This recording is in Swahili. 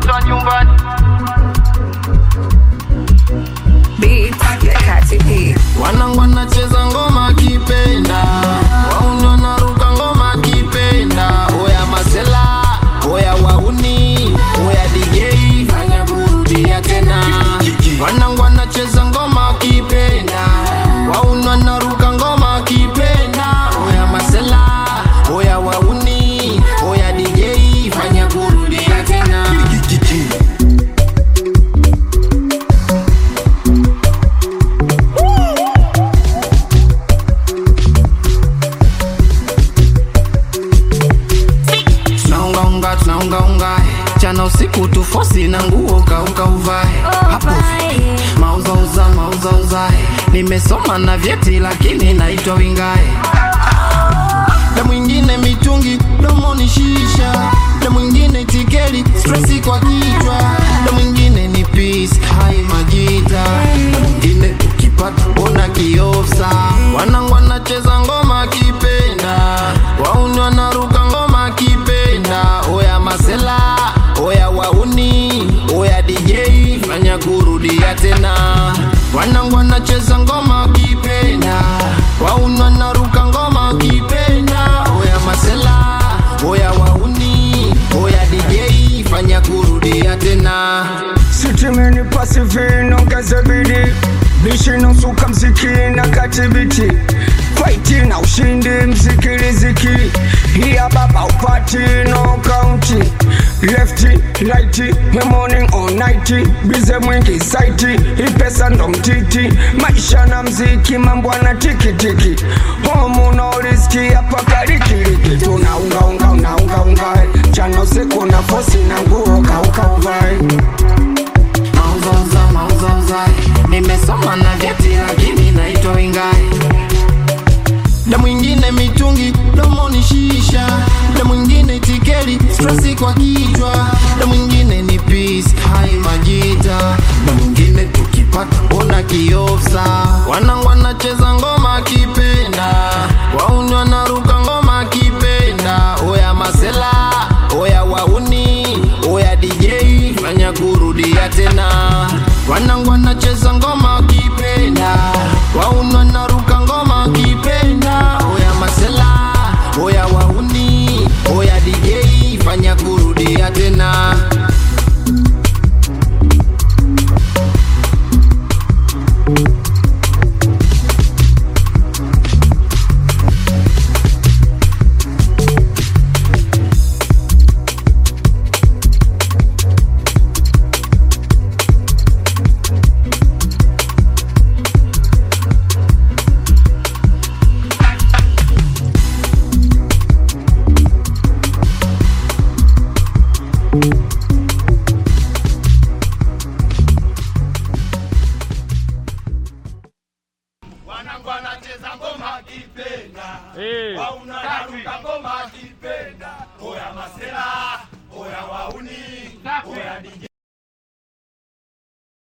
mtoto wa nyumbani Beat ya Kati P. wanangu wanacheza ngoma kipenda wauni wanaruka ngoma kipenda oya masela oya wauni oya dj fanya kurudia tena wanangu wanacheza ngoma kipenda wauni wanaruka ngoma kipenda oya masela oya wauni oya dj fanya kurudia tena tunaungaunga tunaungaunga chana usiku tufosi na nguo kauka uvae hapo mauzauza mauzauza nimesoma na vyeti lakini naitwa wingae na mwingine mitungi domoni shisha na mwingine tikeli stresi kwa kichwa na mwingine ni peace hai majita na mwingine tukipata ona kiofsa wanangu wanacheza ngoma kipenda wauni wanaruka ngoma kipenda oya masela oya wauni oya dj fanya kurudia tena wanangu wanacheza ngoma kipenda wauni wanaruka ngoma kipenda oya masela oya wauni oya dj fanya kurudia tena sitimeni pasifini ongeze bidi bishi nusuka mziki na katibiti faiti na ushindi mziki riziki hiya baba upati no kaunti lefti lighti morning or night bize mwingi saiti ipesa ndo mtiti maisha na mziki mambo ana tikitiki homu no riski hapa karikiriki tunaungaunga unaungaunga chana usiku na fosi na nguo kauka uvae mauzauza mauzauza nimesoma na vyeti lakini naitwa wingae na mwingine mitungi domoni shisha na mwingine tikeli stresi kwa kichwa na mwingine ni peace hai majita na mwingine tukipata ona kiofsa wanangu wanacheza ngoma kipenda wauni wanaruka ngoma kipenda oya masela oya wauni oya dj fanya kurudia tena wanangu wanacheza ngoma kipenda wauni wanaruka ngoma kipenda oya masela oya wauni oya dj fanya kurudia tena wanangu wanacheza ngoma kipenda, wauna naruka ngoma